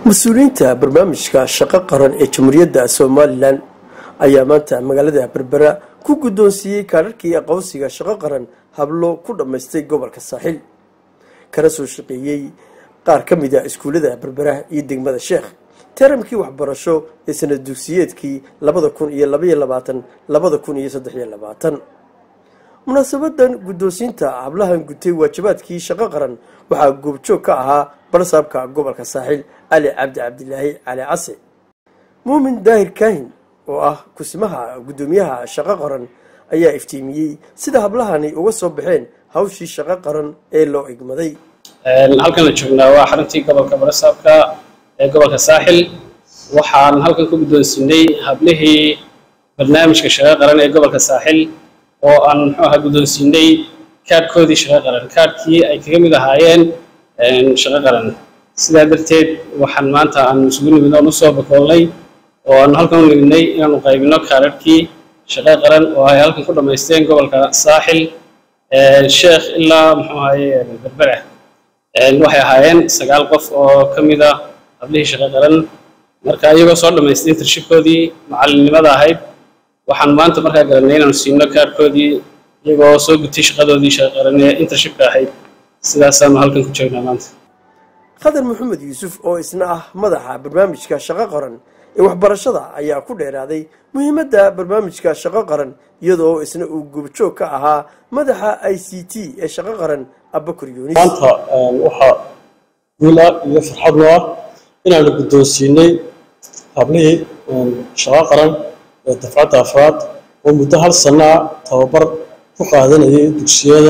mas-uuliyiinta barnaamijka shaqo qaran ee jamhuuriyadda somalilan ayaa maanta magaalada berbera ku guddoonsiiyey kaadharkii aqoonsiga shaqo qaran hablo ku dhammaystay gobolka saaxil kana soo shaqeeyey qaar ka mid a iskuullada berbera iyo degmada sheekh taramkii waxbarasho ee sanad dugsiyeedkii labada kun iyo labaiyo labaatan labada kun iyo saddex iyo labaatan munaasabadan guddoonsiinta hablahan gutay waajibaadkii shaqo qaran waxaa goobjoog ka ahaa barsaabka gobolka saaxil cali cabdi cabdilaahi cali case muumin daahir kaahin oo ah kusimaha guddoomiyaha shaqo qaran ayaa iftiimiyey sida hablahani uga soo baxeen hawshii shaqo qaran ee loo igmaday halkan la joognaa waa xaruntii gobolka barasaabka ee gobolka saaxil waxaan halkan ku guddoonsiinay hablihii barnaamijka shaqo qaran ee gobolka saaxil oo aan muxuu ahaa guddoonsiinay kaadhkoodii shaqo qaran kaadhkii ay kaga mid ahaayeen shaqo qaran sidaa darteed waxaan maanta aan isugu nimid oon usoo bakoolnay oo aan halkan u nimidnay inaanu qaybino kaadhadhkii shaqo qaran oo ay halkan ku dhammaysteen gobolka saaxil sheekh ilaa muxuu ahaye berbera waxay ahaayeen sagaal qof oo ka mid ah hablihii shaqo qaran marka iyagoo soo dhammaystay intershipkoodii macallinnimada ahayd waxaan maanta markaa garanay inaanu siino kaadhkoodii iyagoo soo gutay shaqadoodii shaqo qaran ee intershipka ahayd sidaasaanu halkan ku joognaa maanta khadar maxamed yuusuf oo isna ah madaxa barnaamijka shaqo qaran ee waxbarashada ayaa ku dheeraaday muhiimadda barnaamijka shaqo qaran iyadoo isna uu goobjoog ka ahaa madaxa i c t ee shaqo qaran abakur yunis maanta waxaa guul ah iyo farxadno ah inaanu guddoonsiinay hablihii shaqo qaran ee dafcadda afraad oo muddo hal sanno ah tababar ku qaadanayay dugsiyada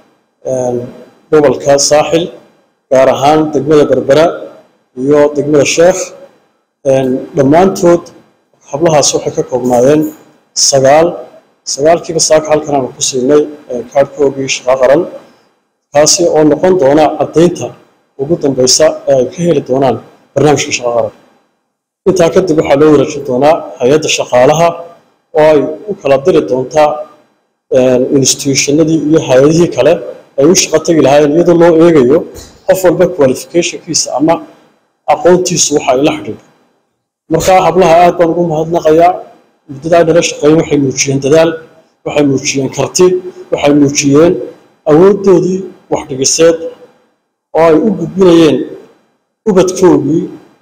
gobolka saaxil gaar ahaan degmada berbera iyo degmada sheekh dhammaantood hablahaas waxay ka koobnaayeen sagaal sagaalkiiba saaka halkan aanu ku siinay kaadhkoogii shaqo qaran kaasi oo noqon doona caddaynta ugu dambaysa ee ay ka heli doonaan barnaamijka shaqo qaran intaa kadib waxaa loo wareejin doonaa hay-adda shaqaalaha oo ay u kala diri doontaa institutionadii iyo hay-adihii kale ay u shaqo tegi lahaayeen iyadoo loo eegayo qof walba qualificationkiisa ama aqoontiisu waxa ay la xidhiidho markaa hablaha aad baan ugu mahadnaqayaa muddadaa dhala shaqeeyen waxay muujiyeen dadaal waxay muujiyeen karti waxay muujiyeen awooddoodii waxdhigiseed oo ay u gudbinayeen ubadkoogii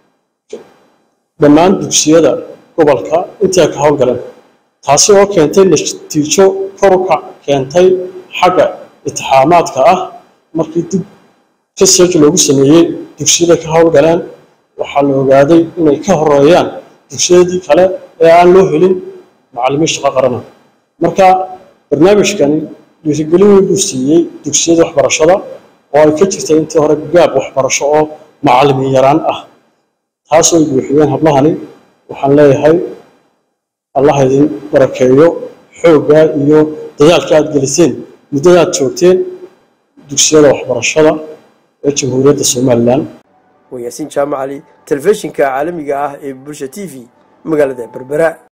dhammaan dugsiyada gobolka intii ay ka howlgaleen taasi oo keentay natiijo koruka keentay xagga itixaamaadka ah markii dib research loogu sameeyey dugsiyada ka howlgaleen waxaa la ogaaday inay ka horeeyaan dugsiyadii kale ee aan loo helin macallimiin shaqo qarana marka barnaamijkani dhiirigelin weyn buu siiyey dugsiyada waxbarashada oo ay ka jirtay intii hore gaab waxbarasho oo macallimiin yaraan ah taasoo ay buuxiyeen hablahani waxaan leeyahay allah idin barakeeyo xoogga iyo dadaalka aad geliseen muddada aad joogteen dugsiyada waxbarashada ee jamhuuriyadda somalilan waa yaasiin jaamacali telefishinka caalamiga ah ee bulsha t v magaalada berbera